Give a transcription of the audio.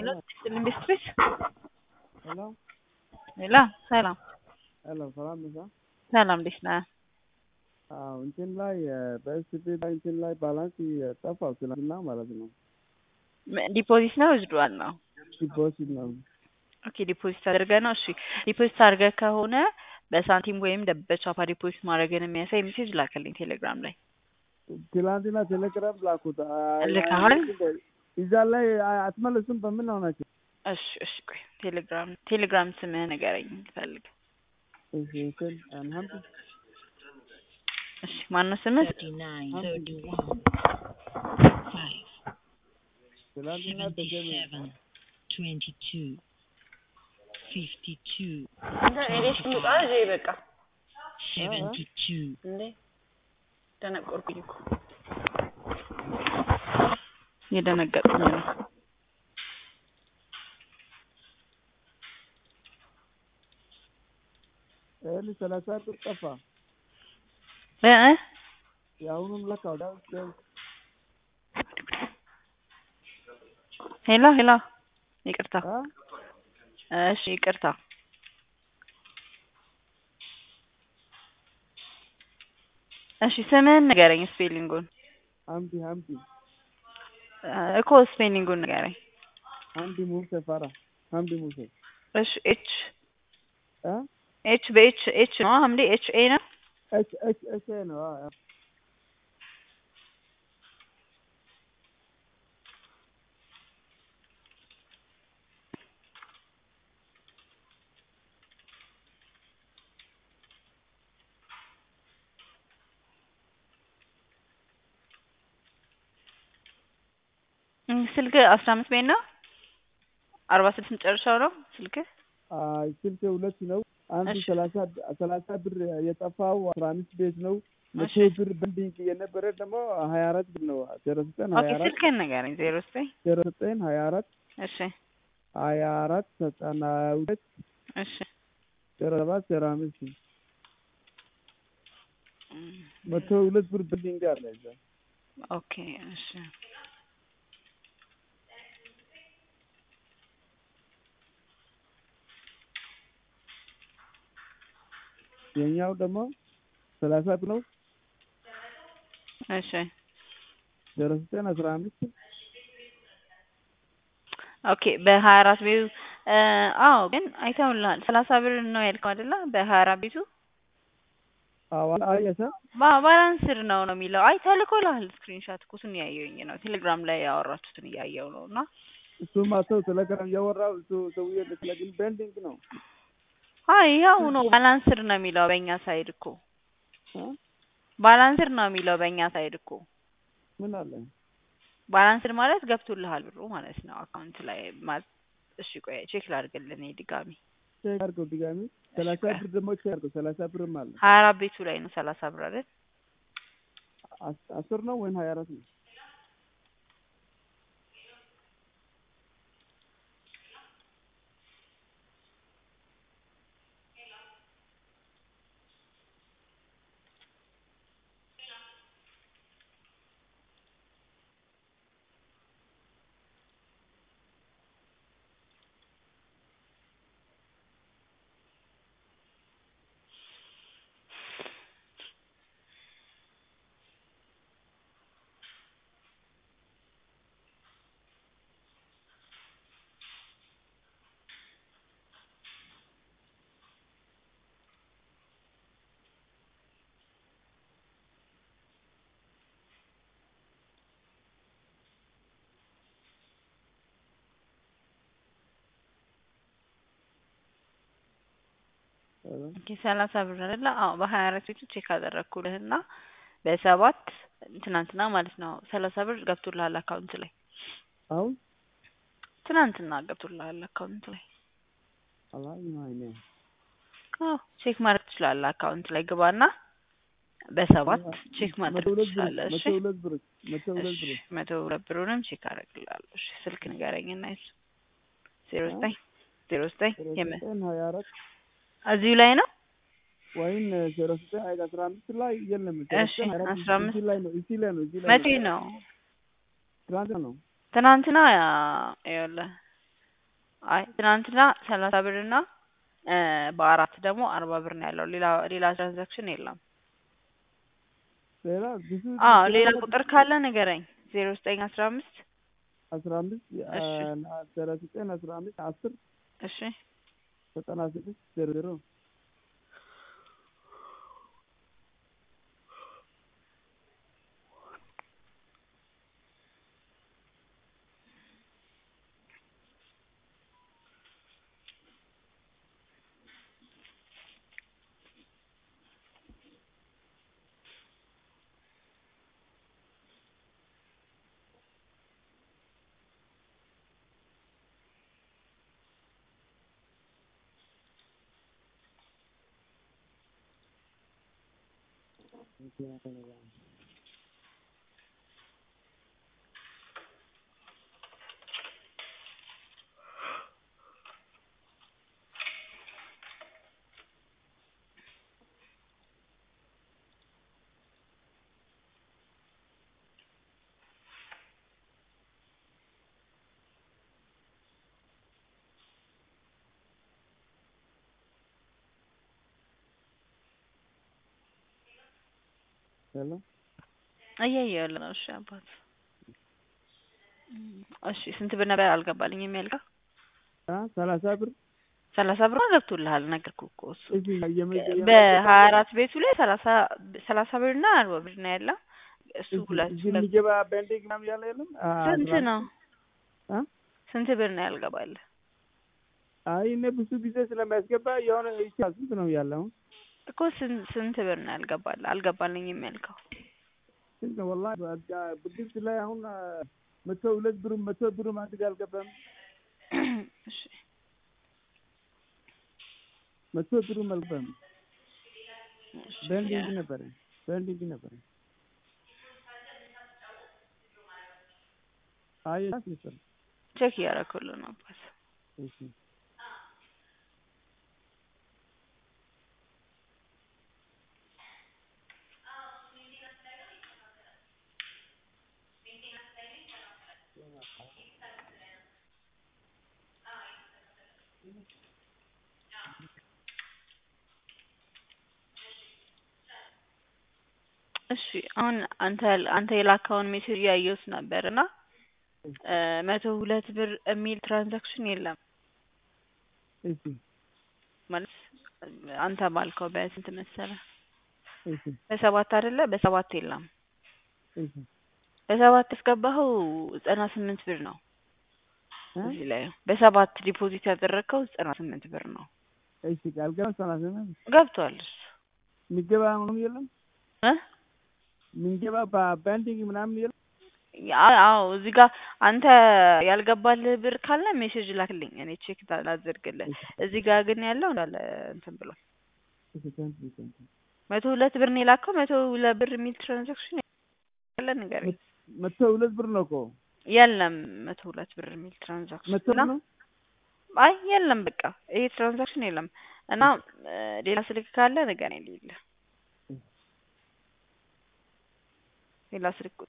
ሄሎ ኢንዱስትሪስ ሄሎ ሄሎ ሰላም ሄሎ ሰላም ነሽ? ሰላም እንዴት ነህ? አዎ እንትን ላይ በኤስፒ ላይ እንትን ላይ ባላንስ ጠፋው ትናንትና ማለት ነው። ዲፖዚት ነው ወስዷል ነው? ዲፖዚት ነው። ኦኬ ዲፖዚት አድርገህ ነው? እሺ ዲፖዚት አድርገህ ከሆነ በሳንቲም ወይም በቻፓ ዲፖዚት ማድረግን የሚያሳይ ሜሴጅ ላከልኝ ቴሌግራም ላይ። ትላንትና ቴሌግራም ላኩት። ልከሃል? እዛ ላይ አትመልሱም። በምን ሆናችሁ? እሺ እሺ ቆይ ቴሌግራም ቴሌግራም ስምህ ንገረኝ ልፈልግ። እሺ እንትን አንሀምድ እሺ ማነው ስምህ? thirty-nine, thirty-one, five, ትላንትና ተገኘ seventy-seven, twenty-two, fifty-two, በቃ seventy-two, እንዴ ደነቆርኩኝ እኮ የደነገጥኩኝ ነው። ይህን ሰላሳ ብር ጠፋ። እ የአሁኑም ለካ ወደ ሄሎ ሄሎ ይቅርታ እሺ ይቅርታ እሺ ስምህን ንገረኝ ስፔሊንጉን ሀምዲ ሀምዲ እኮ ስፔሊንጉን ንገረኝ ሀምዲ ሙሴ ፈራ ሀምዲ ሙሴ እሺ ኤች እ ኤች በኤች ኤች ነው ሀምዴ ኤች ኤ ነው ኤች ኤች ኤች ኤ ነው። አዎ፣ አዎ። እም፣ ስልክ አስራ አምስት ቤት ነው አርባ ስድስት መጨረሻው ነው ስልክ አይ ስልክ ሁለት ነው። አንዱ እሺ። ሰላሳ ሰላሳ ብር የጠፋው አስራ አምስት ቤት ነው። መቶ እሺ። ብር በንዲንግ የነበረ ደግሞ ሀያ አራት ብር ነው። ዜሮ ዘጠኝ ኦኬ ሀያ አራት ስልክህን ንገረኝ ዜሮ ዘጠኝ ዜሮ ዘጠኝ ሀያ አራት እሺ ሀያ አራት ዘጠና ሁለት እሺ ዜሮ ሰባት ዜሮ አምስት እም፣ መቶ ሁለት ብር በንዲንግ አለ እዛ። ኦኬ እሺ የኛው ደግሞ ሰላሳ ብር ነው። እሺ ዜሮ ዘጠኝ አስራ አምስት ኦኬ በሀያ አራት ቤቱ እ አዎ ግን አይተውልሃል ሰላሳ ብር ነው ያልከው አይደለ በሀያ አራት ቤቱ አዋል አየሰ ባ- ባላንስድ ነው ነው የሚለው አይ ተልኮልሃል ስክሪንሻት እኮ እሱን እያየሁኝ ነው ቴሌግራም ላይ ያወራችሁትን እያየሁ ነው እና እሱማ ሰው ቴሌግራም እያወራው እሱ ሰውዬ ግን ቤንዲንግ ነው አይ ያው ነው ባላንስድ ነው የሚለው በእኛ ሳይድ እኮ እ? ባላንስድ ነው የሚለው በእኛ ሳይድ እኮ ምን አለ ባላንስድ ማለት ገብቶልሃል ብሩ ማለት ነው አካውንት ላይ ማለት እሺ ቆይ ቼክ ላድርግልህ እኔ ድጋሚ ቼክ አድርገው ድጋሚ ሰላሳ ብር ደግሞ ቼክ አድርገው ሰላሳ ብርም አለ ሀያ አራት ቤቱ ላይ ነው ሰላሳ ብር አይደል አስ- አስር ነው ወይም ሀያ አራት ነው ኦኬ ሰላሳ ብር አይደለ? አዎ በሀያ አራት ቤቱ ቼክ አደረግኩልህ እና በሰባት ትናንትና ማለት ነው ሰላሳ ብር ገብቶልሃል አካውንት ላይ አሁን ትናንትና ገብቶልሃል አካውንት ላይ አላየሁም አይኔ አዎ ቼክ ማድረግ ትችላለህ አካውንት ላይ ግባና በሰባት ቼክ መቶ ማድረግ ሁለት ብር ትችላለህ እሺ መቶ ሁለት ብር መቶ ሁለት እሺ ብር መቶ ሁለት ብሩንም ቼክ አደርግልሃለሁ እሺ ስልክ ንገረኝና እሱ ዜሮ ዘጠኝ ዜሮ ዘጠኝ ዜሮ የምን ዘጠኝ ሀያ አራት እዚሁ ላይ ነው ወይም ዜሮ ዘጠኝ ሀያ አስራ አምስት ላይ የለም ዜሮ እሺ ዘጠኝ ሀያ አራት አስራ አምስት እዚህ ላይ ነው እዚህ ላይ ነው እዚህ ላይ መቼ ነው ነው ትናንት ነው ትናንትና ይኸውልህ አይ ትናንትና ሰላሳ ብር እና እ በአራት ደግሞ አርባ ብር ነው ያለው። ሌላ ሌላ ትራንዛክሽን የለም። ሌላ ብዙ አዎ ሌላ ቁጥር ካለ ንገረኝ። ዜሮ ዘጠኝ አስራ አምስት አስራ አምስት እሺ። አስራ ዘጠኝ አስራ አምስት አስር እሺ ዘጠና ስድስት ዜሮ ዜሮ ሄሎ እያየሁ ያለ ነው። እሺ አባት እሺ ስንት ብር ነበር አልገባልኝም ያልከው? አ ሰላሳ ብር ሰላሳ ብር ገብቶልሃል ነገርኩህ እኮ እሱ እዚህ የመ- በሀያ አራት ቤቱ ላይ ሰላሳ ሰላሳ ብር እና አርባ ብር ነው ያለው። እሱ እዚህ- ሁለት እዚህ የሚገባ ቤንዲንግ ምናምን ያለ የለም አ፣ ስንት አስራ- ነው? አ? ስንት ብር ነው ያልገባልህ? አይ እኔ ብዙ ጊዜ ስለሚያስገባ የሆነ ይቻ ስንት ነው ያለው? እኮ ስንት ስንት ብር ነው ያልገባልህ? አልገባልኝም ያልከው ስንት ነው ወላሂ በቃ ብድርት ላይ አሁን አ፣ መቶ ሁለት ብርም መቶ ብርም አንድ ጋር አልገባም። እሺ መቶ ብርም አልገባም። እሺ ቤንዲንግ ነበረ ቤንዲንግ ነበረ። አይ ነበር ቼክ እያደረኩልህ ነው አባት። እሺ እሺ አሁን አንተ አንተ የላካውን ሜሴጅ እያየሁት ነበር እና እ መቶ ሁለት ብር የሚል ትራንዛክሽን የለም እሺ ማለት አንተ ባልከው በስንት መሰለህ? እሺ በሰባት አይደለ? በሰባት የለም። እሺ በሰባት ያስገባኸው ዘጠና ስምንት ብር ነው። እ? እዚህ ላይ በሰባት ዲፖዚት ያደረግከው ዘጠና ስምንት ብር ነው። እሺ ካልገባ ሰላሳ ነው ገብቷል እሱ የሚገባ ምንም የለም እ የሚገባ በቤንዲንግ ምናምን የለም አ- አዎ እዚህ ጋር አንተ ያልገባልህ ብር ካለ ሜሴጅ ላክልኝ እኔ ቼክ ላድርግልህ። እዚህ ጋር ግን ያለው እንዳለ እንትን ብሏል። እሺ ታንክ ዩ ታንክ ዩ መቶ ሁለት ብር ነው የላከው። መቶ ሁለት ብር የሚል ትራንዛክሽን ያለ ነገር መቶ ሁለት ብር ነው እኮ የለም። መቶ ሁለት ብር የሚል ትራንዛክሽን መቶ እና ነው አይ የለም፣ በቃ ይሄ ትራንዛክሽን የለም። እና እ ሌላ ስልክ ካለ ንገረኝ። ሌለ ሌላ ስልክ ቁጥር